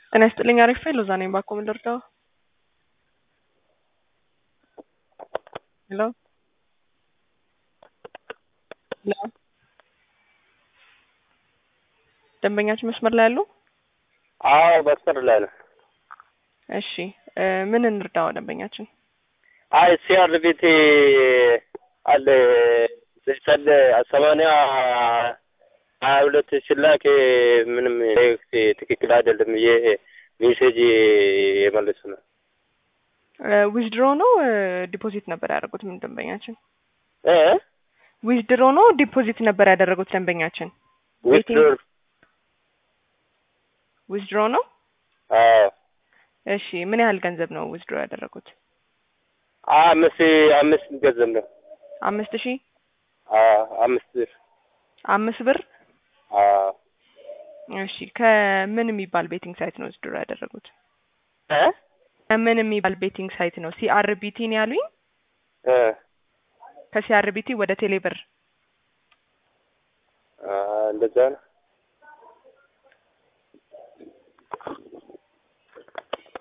ጤና ይስጥልኝ አሪፍ ሎዛ ነኝ ባኮ ምን ልርዳው? ሄሎ ሄሎ ደንበኛችን መስመር ላይ አሉ? አዎ መስመር ላይ ነው። እሺ እ ምን እንርዳው ደንበኛችን? አይ ሲአርቢቲ አለ ሰለ ሰማንያ ሀያ ሁለት ሲላክ ምንም ትክክል አይደለም ብዬ ሜሴጅ የመለሱ ነው። ዊዝድሮ ነው ዲፖዚት ነበር ያደረጉት ምን ደንበኛችን? እ ዊዝድሮ ነው ዲፖዚት ነበር ያደረጉት ደንበኛችን? ዊትድሮር ዊዝድሮ ነው። አዎ እሺ ምን ያህል ገንዘብ ነው ዊዝድሮ ያደረጉት? አምስት አምስት ገንዘብ ነው። አምስት ሺህ አዎ አምስት ብር አምስት ብር አዎ እሺ ከምን የሚባል ቤቲንግ ሳይት ነው ዊዝድሮ ያደረጉት? እ ከምን የሚባል ቤቲንግ ሳይት ነው? ሲአርቢቲ ነው ያሉኝ? እ ከሲአርቢቲ ወደ ቴሌብር አ እንደዛ ነው።